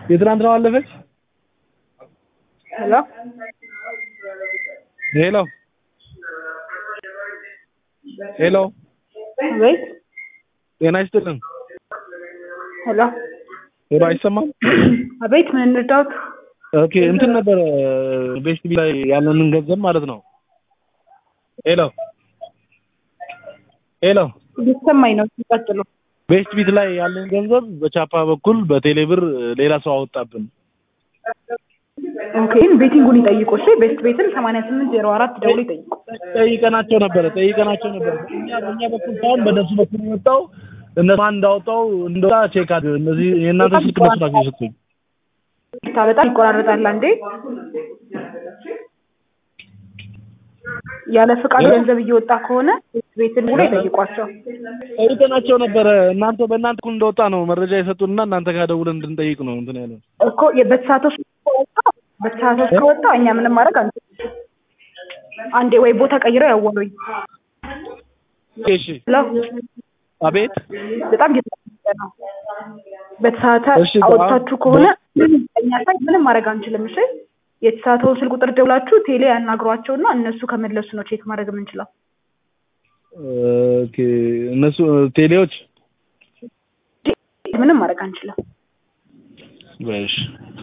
የትናንትናው አለፈች። ሄሎ ሄሎ ሄሎ አቤት ጤና ይስጥልን። ሄሎ ሄሎ አይሰማም? አቤት ምን እንርዳዎት? ኦኬ እንትን ነበረ ቤስት ቢ ላይ ያለንን ገንዘብ ማለት ነው። ሄሎ ሄሎ ሊሰማኝ ነው። ሲቀጥሉ ቤስት ቢት ላይ ያለን ገንዘብ በቻፓ በኩል በቴሌብር ሌላ ሰው አወጣብን። ኦኬ ቤቲንጉን ይጠይቁ። እሺ ቤስት ቤትን ሰማንያ ስምንት ዜሮ አራት ደውሎ ይጠይቁ። ጠይቀናቸው ነበረ ጠይቀናቸው ነበረ። እኛ በእኛ በኩል ሳይሆን በእነሱ በኩል የወጣው እነሱ ማን እንዳወጣው እንደወጣ ቼክ አድ እነዚህ የእናንተ ስልክ እነሱ ናቸው የሰጡኝ። ታ በጣም ይቆራረጣል። አንዴ ያለ ፍቃድ ገንዘብ እየወጣ ከሆነ ቤስት ቤትን ብሎ ይጠይቋቸው። ጠይቀናቸው ነበረ። እናንተ በእናንተ በኩል እንደወጣ ነው መረጃ የሰጡንና እናንተ ጋር ደውለን እንድንጠይቅ ነው እንትን ያለን። እኮ በተሳተፍ ከወጣ በተሳተፍ ከወጣ እኛ ምንም ማድረግ አንችልም። አንዴ ወይ ቦታ ቀይረው ያወሩኝ። እሺ ሄሎ አቤት በጣም እየተጠቀመ ነው። በተሳተ እሺ፣ አውጥታችሁ ከሆነ እኛ ሳይ ምንም ማድረግ አንችልም። እሺ የተሳተውን ስልክ ቁጥር ደውላችሁ ቴሌ ያናግሯቸውና እነሱ ከመለሱ ነው ቼክ ማድረግ የምንችለው። ኦኬ እነሱ ቴሌዎች ምንም ማድረግ አንችልም። በሽ